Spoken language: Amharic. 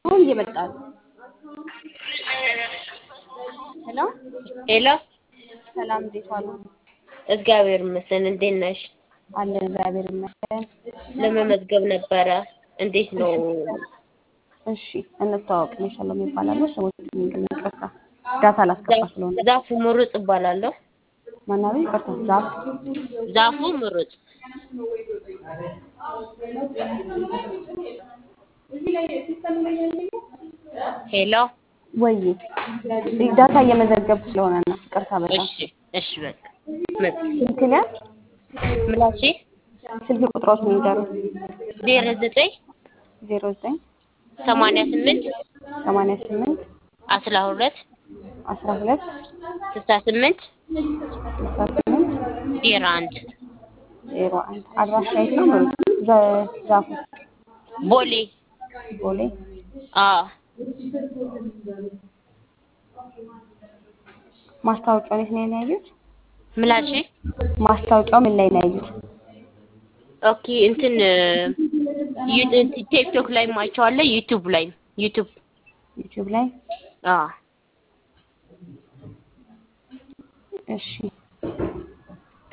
አሁን እየመጣ ነው። ሄሎ ሄሎ ሰላም፣ እንዴት ዋሉ? እግዚአብሔር ይመስገን። እንዴት ነሽ? አለን እግዚአብሔር ይመስገን። ለመመዝገብ ነበረ። እንዴት ነው? እሺ እንተዋወቅ። እኔ ሰሎሜ እባላለሁ። ሰዎች ግን ይቅርታ ዳታ ላስገባ ስለሆነ ዛፉ ምሩጽ እባላለሁ። ማናዊ ይቅርታ ዛፍ ዛፉ ምሩጽ ሄሎ ወይ ዳታ እየመዘገብኩ ስለሆነ ነው። ይቅርታ በጣም እሺ እሺ በቃ መጥ ስልክ ሊያ ምላሽ ስልክ ቁጥሮች ንገሩ። ዜሮ ዘጠኝ ዜሮ ዘጠኝ ሰማንያ ስምንት ሰማንያ ስምንት አስራ ሁለት አስራ ሁለት ስልሳ ስምንት ስልሳ ስምንት ዜሮ አንድ ዜሮ አንድ አድራሻ የት ነው? ምሩጽ ዘ- ዛፉ ቦሌ ቦሌ አዎ ማስታወቂያውን የት ነው ያዩት? ምላሽ ማስታወቂያው ምን ላይ ነው ያዩት? ኦኬ እንትን ዩ- ቲክቶክ ላይ ማይቸዋለሁ ዩቲዩብ ላይ ዩቲዩብ ዩቲዩብ ላይ አዎ እሺ